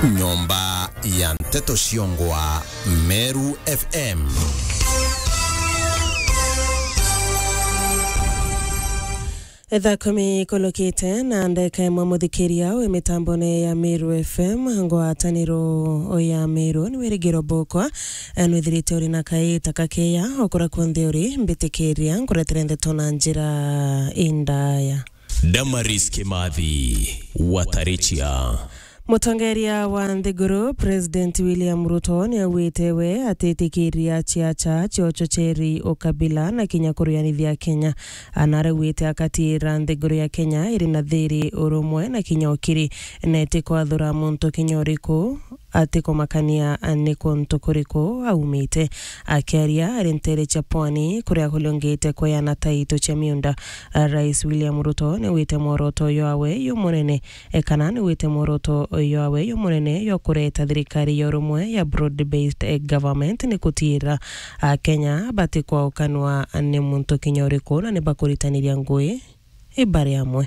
nyomba ya nteto ciongwa meru fm thaa kumi kolokite na ndeka imwe muthikiria wi mitambone ya miru fm ngwataniro ya miru ni wirigiro bukwa nwithirite uri na kaita kakeya okura kunthe uri mbitikiria nguretere ndeto na njira indaya Damaris Kimathi Watarichia mutongeria wa nthiguru president william ruto ni augite we atitikiria ciaca cia uchocheri ukabila na kinya kuruyanithia kenya anarauite akatira nthiguru ya kenya iri na thiri urumwe na kinya ukiri na itikwathura muntu kinya uriku atikumakania ni kuntu kuriku aumite akiaria ari ntere cia pwani kuria kuliongite kweana taito cia miunda rais william ruto ni wite mworoto uyo awe yu munene ekana ni wite mworoto uyo awe yu munene yo kureta thirikari ya urumwe ya broad based government ni kutira kenya batikwaukanwa ni muntu kinya uriku na ni bakuritaniria ngui ibari amwe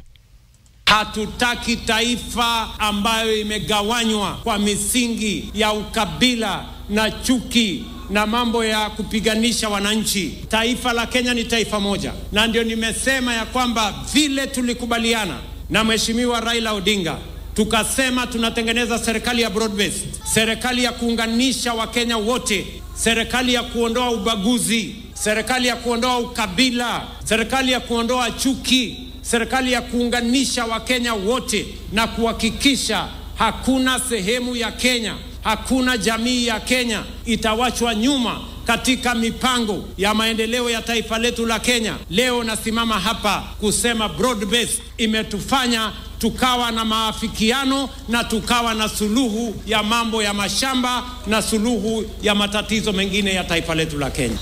Hatutaki taifa ambayo imegawanywa kwa misingi ya ukabila na chuki na mambo ya kupiganisha wananchi. Taifa la Kenya ni taifa moja, na ndio nimesema ya kwamba vile tulikubaliana na Mheshimiwa Raila Odinga tukasema tunatengeneza serikali ya broad based, serikali ya kuunganisha Wakenya wote, serikali ya kuondoa ubaguzi, serikali ya kuondoa ukabila, serikali ya kuondoa chuki serikali ya kuunganisha Wakenya wote na kuhakikisha hakuna sehemu ya Kenya, hakuna jamii ya Kenya itawachwa nyuma katika mipango ya maendeleo ya taifa letu la Kenya. Leo nasimama hapa kusema broad based imetufanya tukawa na maafikiano na tukawa na suluhu ya mambo ya mashamba na suluhu ya matatizo mengine ya taifa letu la Kenya.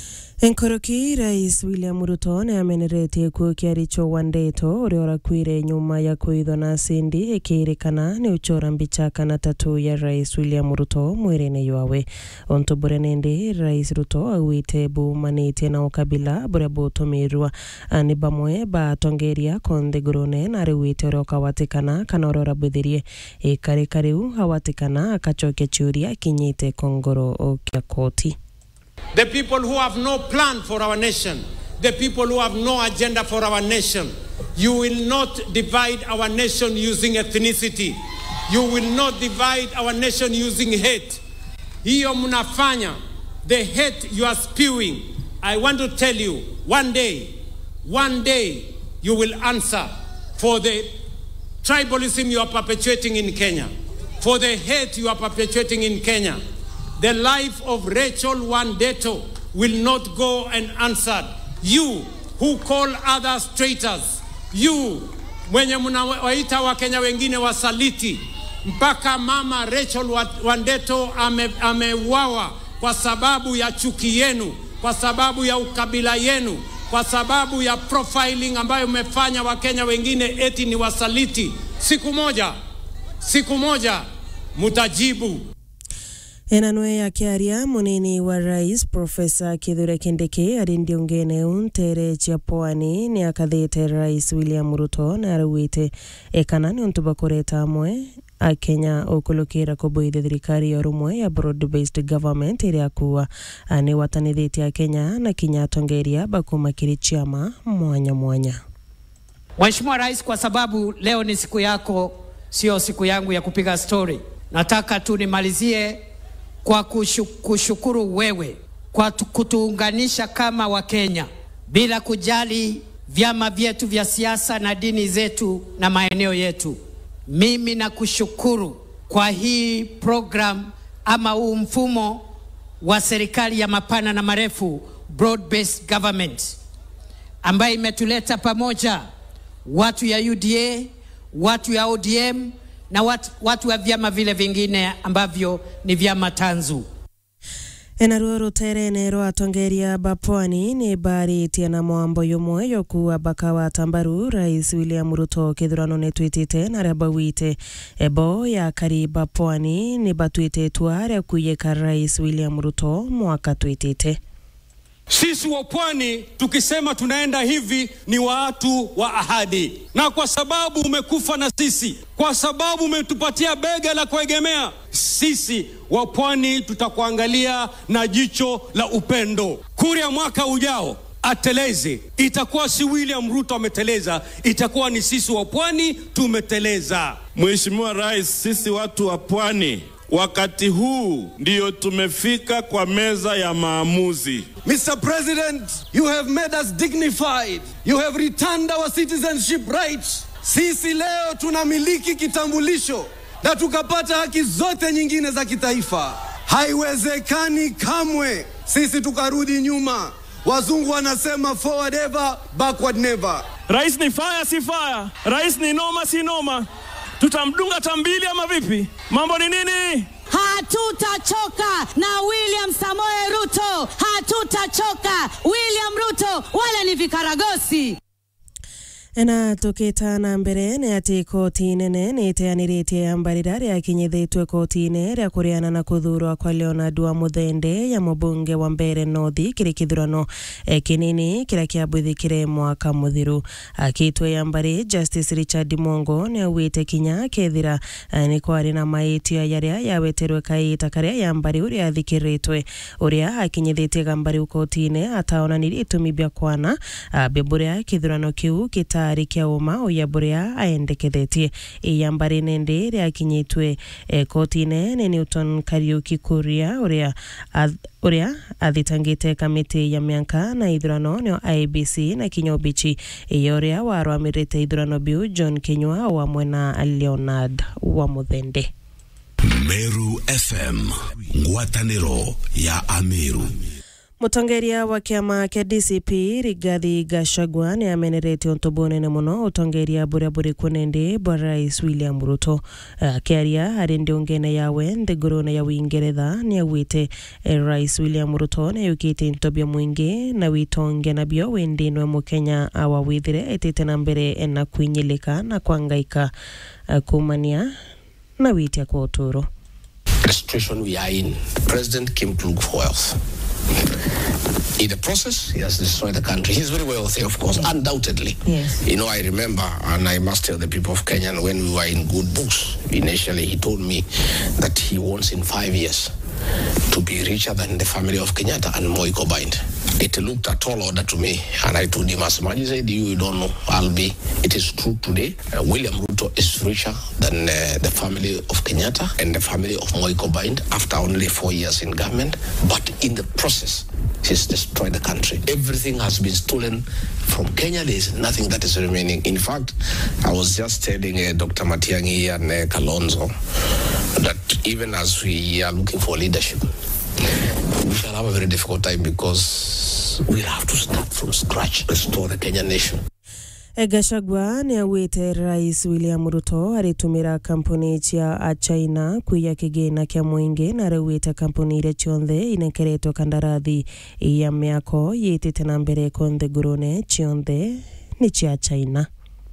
enkoroki rais william ruto ni ameneretie kuo kiaricho wa ndeto uria urakwire nyuma ya kuithwa na sindi ikirikana ni uchora mbicha kana tatu ya rais william ruto mwirine ywawe onto buria nindi rais ruto augite bumanitie na ukabila buria butumirwa ni bamwe batongeria konthigurune na ariwite uria ukawatikana kana uria urabwithirie ikarika riu awatikana akachokia ciuria kinyite kongoro kia koti The people who have no plan for our nation, the people who have no agenda for our nation. You will not divide our nation using ethnicity. You will not divide our nation using hate. Hiyo mnafanya, the hate you are spewing. I want to tell you, one day, one day, you will answer for the tribalism you are perpetuating in Kenya, for the hate you are perpetuating in Kenya. The life of Rachel Wandeto will not go unanswered. You who call others traitors, you mwenye mnawaita Wakenya wengine wasaliti, mpaka mama Rachel Wandeto ameuawa ame kwa sababu ya chuki yenu, kwa sababu ya ukabila yenu, kwa sababu ya profiling ambayo umefanya Wakenya wengine eti ni wasaliti. Siku moja, siku moja mutajibu. enanwe yakiaria munini wa rais profesa kithure kindiki ari ndiungene untere cia pwani ni akathite rais william ruto na arauite ekana ni untu bakureta amwe akenya ukulukira kubuithia thirikari ya urumwe ya broad based government iria kuwa ni watanithitie akenya na kinya atongeria bakumakiri chiama mwanya mwanya Mheshimiwa Rais, kwa sababu leo ni siku yako, sio siku yangu ya kupiga stori, nataka tu nimalizie kwa kushu, kushukuru wewe kwa kutuunganisha kama Wakenya bila kujali vyama vyetu vya siasa na dini zetu na maeneo yetu. Mimi nakushukuru kwa hii program ama huu mfumo wa serikali ya mapana na marefu, broad based government, ambayo imetuleta pamoja watu ya UDA, watu ya ODM na watu, watu wa vyama vile vingine ambavyo ni vyama tanzu enaruo ruterene rwa atongeria bapwani ni mbaritie na mwambo yumwe yokuwa bakawa tambaru rais william ruto kithurano ni twitite na ria bawite ebo ya kari bapwani ni batwite itua ria kuyika rais william ruto mwaka twitite Sisi wa pwani tukisema tunaenda hivi ni watu wa ahadi, na kwa sababu umekufa na sisi, kwa sababu umetupatia bega la kuegemea, sisi wa pwani tutakuangalia na jicho la upendo. Kuria mwaka ujao ateleze, itakuwa si William Ruto ameteleza, itakuwa ni sisi wa pwani tumeteleza. Mheshimiwa Rais, sisi watu wa pwani wakati huu ndiyo tumefika kwa meza ya maamuzi. Mr. President, you have made us dignified. You have returned our citizenship rights. Sisi leo tunamiliki kitambulisho na tukapata haki zote nyingine za kitaifa. Haiwezekani kamwe sisi tukarudi nyuma. Wazungu wanasema forward ever, backward never. Rais ni faya si faya, rais ni noma si noma. Tutamdunga tambili ama vipi? Mambo ni nini? Hatutachoka na William Samoei Ruto, hatutachoka William Ruto, wala ni vikaragosi na tukitana mbere nä atä koti nene nä iteanä mbarira rä akinyithätwe koti-inä rä a kå rä ana na kå thurwa kwa leonard wa muthende ya mũmbunge wa mbere nothi kä rä kä thurano kä nini kä rä a kä ambwithikä mwaka må thiru akitwe ya mbarä justice richard mongo nä auä te kinya kethira nä kwarä na maätia yarä a yaweterwe kaita karä a ya mbarä å rä a thikä rä twe å rä a akinyithä tie gambarä u koti-inä ataonanirie itumi bia kwana mbembo rä a kä thurano kä u kä gĩtarĩ kĩa ũma ũya bũrĩa aendekethetie iyamba rĩnene rĩakinyĩtwe eh, koti-inĩ nĩ Newton Kariuki Kuria ũrĩa ũrĩa athitangĩte kamĩtĩ ya mĩaka na ithurano nĩo IBC na Kinya Obichi ĩya ũrĩa warũamĩrĩte ithurano biu John Kinyua wa mwena Leonard wa Muthende Meru FM ngwatanĩro ya Ameru mutongeria wa kiama kia DCP Rigathi Gachagua ni amenerete untu bunene muno utongeria buria buri kunende bwa rais William Ruto akiaria uh, hari ndiungene yawe nthigurune ya Uingeretha ni augite eh, rais William Ruto ni ayukite into bia mwingi na witonge nabio windinwe mukenya awawithire etite na mbere na kwinyilika na kwangaika uh, kumania na witia kwa uturo the situation we are in the president came to look for wealth in the process, he has destroyed the country. He's very wealthy, of course, undoubtedly. Yes. You know, I remember, and I must tell the people of Kenya, when we were in good books, initially he told me that he wants in five years to be richer than the family of Kenyatta and Moi combined. It looked a tall order to me, and I told him as much. He said, "You don't know. I'll be." It is true today. Uh, William Ruto is richer than uh, the family of Kenyatta and the family of Moi combined after only four years in government. But in the process, he's destroyed the country. Everything has been stolen from Kenya. There is nothing that is remaining. In fact, I was just telling uh, Dr. Matiangi and uh, Kalonzo that even as we are looking for leadership, we shall have a very difficult time because we'll have to start from scratch, restore the Kenyan nation. Gachagua nĩ augĩte rais William Ruto aritumĩra kampuni cia China kuiya kĩgĩna kĩa mũingĩ na araugĩte kampuni iria ciothe inekeretwo kandarathi ya mĩako yĩtĩte na mbere konthe ngũrũne ciothe nĩ cia China.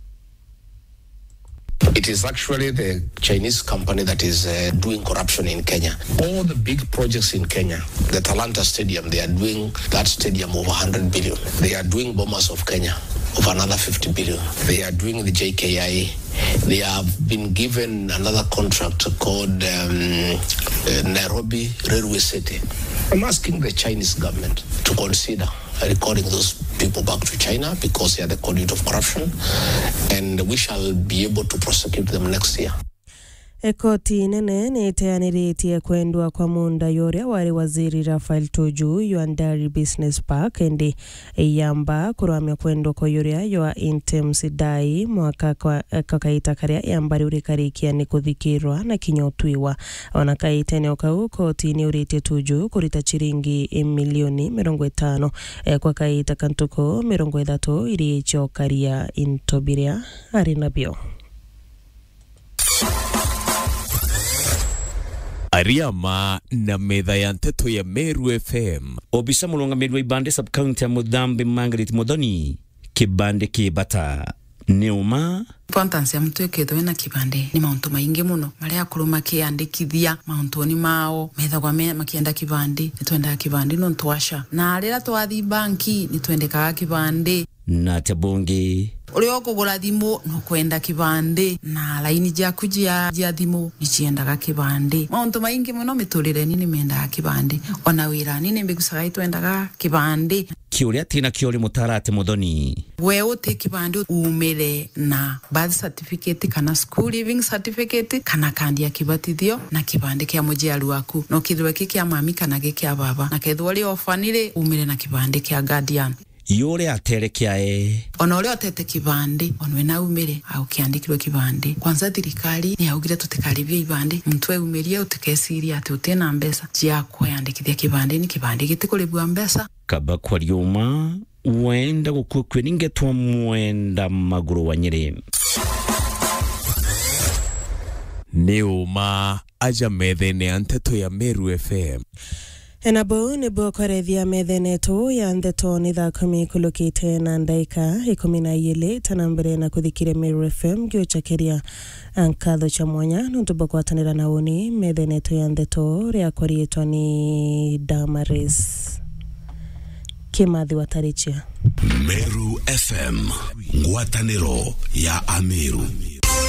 It is actually the Chinese company that is uh, doing corruption in Kenya. All the big projects in Kenya, the Talanta Stadium, they are doing that stadium over 100 billion. They are doing Bombers of Kenya of another 50 billion. They are doing the JKIA. They have been given another contract called um, uh, Nairobi Railway City. I'm asking the Chinese government to consider recording those people back to China because they are the conduit of corruption, and we shall be able to prosecute them next year. Koti nene nĩ ĩteanĩrĩtie kwendwa kwa munda yũrĩa warĩ waziri Rafael Tuju Yuandari Business Park ĩndĩ yamba kũrũamia kwendwa kwa yũrĩa ywa Intems Dai mwaka kwa, kwa kaita karĩa yambari ũrĩ karĩkia nĩ kũthikĩrwa na kinya ũtuĩwa ona kaiteneo kau koti nĩ ũrĩtie Tuju kũrita ciringi milioni mĩrongo ĩtano kwa kaita kantuko mĩrongo ĩthatũ iria icokaria into birĩa arĩ nabio Ariama na metha ya nteto ya Meru FM. Obisa mulungamiri wa ibande sub county ya Mudhambi Margaret Modoni kibande kibata nĩ ũma importance ya mtu ikethwo wina kibande ni mauntu maingi muno maria akuru makiandikithia mauntuni mao methagwa me- makienda kibande ni twendaga kibande no twasha na rira twathi banki ni twendekaga kibande na atĩ bũngĩ uria ukugura thimu no kwenda kibande na laini jaku jia jia thimu ni ciendaga kibande mauntu maingi muno miturire-ini ni mendaga kibande ona wira-ini ni mbigucaga itwendaga kibande kĩũrĩa tĩna kĩo rĩ mũtarate mũthoni we uti kibande umire na birth certificate kana school living certificate kana kandi ya kibatithio na kibande kia mujiaru waku no kithirwe ki kia mami kana gi kia baba na kethwo ri ofanire umire na kibande kia guardian yũrĩa atere kĩae ona uria otete kibande ona we naumire au kiandikirwe kibande kwanza thirikari ni augire tutikaribia ibande mtu eumirie utikeciria ati utina mbeca cia kwiyandikithia kibande ni kibande gitikuribua mbeca kaba kwaria ũma wenda gũkua kwĩ ningetwa mwenda magũrũ wa nyĩrĩ nĩ ũma aja methene ya nteto ya Meru FM enabo nĩguo kwarethia methenetu ya ndeto nĩ thaa kumi kulukite na ndaika ikumi na igĩrĩ tana mbere na kuthikire Meru FM gĩũchakeria nkatho cha mwanya nũndũ bwa gwatanĩra na ũni methenetu ya ndeto rĩakwa rĩĩtwa nĩ Damaris Kimathi Watarichia Meru FM ngwatanĩro ya Ameru